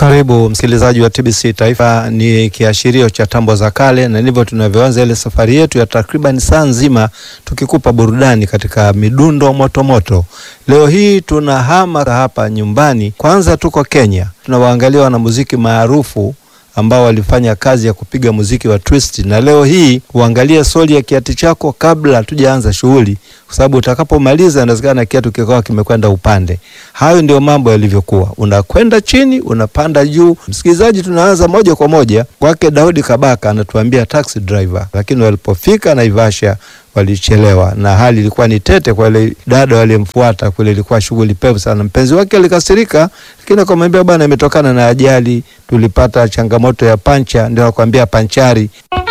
Karibu msikilizaji wa TBC Taifa. Ni kiashirio cha tambo za kale, na ndivyo tunavyoanza ile safari yetu ya takriban saa nzima tukikupa burudani katika midundo motomoto moto. Leo hii tunahama hapa nyumbani. Kwanza tuko Kenya, tunawaangalia wanamuziki maarufu ambao walifanya kazi ya kupiga muziki wa twist, na leo hii uangalie soli ya kiatu chako kabla hatujaanza shughuli, kwa sababu utakapomaliza inawezekana kiatu kikawa kimekwenda upande. Hayo ndio mambo yalivyokuwa, unakwenda chini, unapanda juu. Msikilizaji, tunaanza moja kwa moja kwake Daudi Kabaka, anatuambia taxi driver, lakini walipofika Naivasha walichelewa na hali ilikuwa ni tete kwa ile dada waliyemfuata kule, ilikuwa shughuli pevu sana. Mpenzi wake alikasirika, lakini akamwambia bwana, imetokana na ajali, tulipata changamoto ya pancha. Ndio akwambia panchari